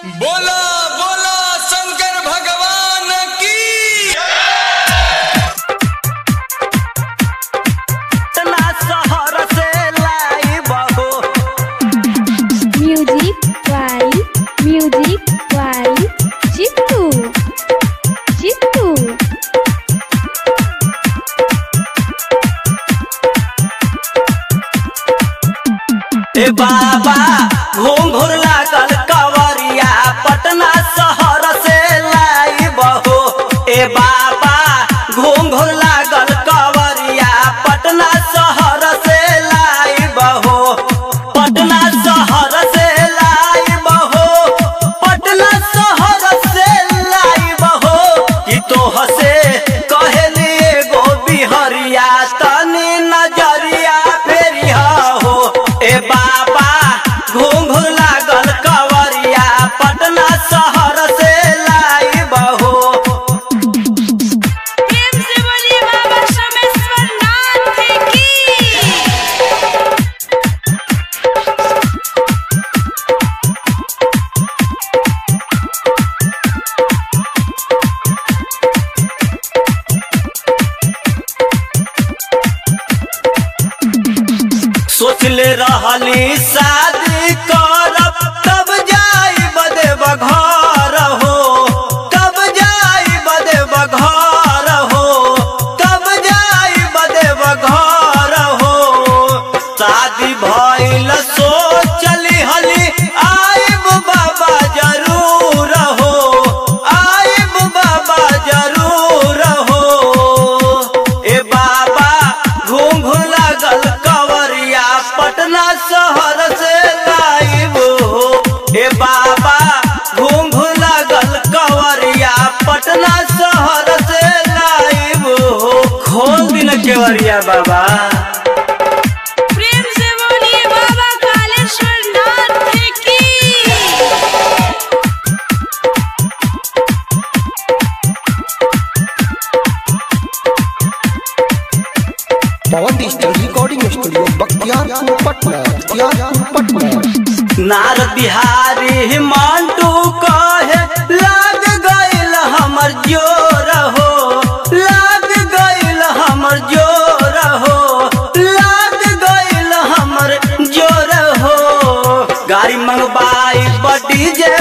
बोला बोला शंकर भगवान की पटना शहर से लाइब हो Music by Music by Chitu Chitu ए बाबा घूंघुर लागल कवरिया पटना शहर से लाइब हो ए बाबा घूंघुर लागल कवरिया पटना शहर से लाइब हो पटना शहर से लाइब हो पटना शहर से लाइब हो कि तोह से कहली एगो बिहरिया तनी नजरिया फेरिया हो ए बाबा घूंघुर लागल कवरिया पटना शहर से लाइब हो प्रेम से बोलिए बाबा सोमेश्वर नाथ की सोचले रहली शादी करब तब जाई बदेब घर हो तब जाई बदेब घर हो तब जाई बदेब घर हो शादी भइल सोचली हली आइब बाबा जरूर हो आइब बाबा जरूर हो ए बाबा घूंघ लागल कवरिया पटना शहर से लाइब हो ए बाबा घूंघ लागल कवरिया पटना शहर से लाइब हो खोल दिन केवरिया बाबा प्रेम से बोलिए बाबा कालेश्वर नाथ की Pawan digital recording studio Bakhtiyarpur Patna Bakhtiyarpur Patna नार बिहारी मांटू कहे लाग गइल हमर जोर हो लाग गइल हमर जोर हो लाग गइल हमर जोर हो गाड़ी मंगवाई बडी जे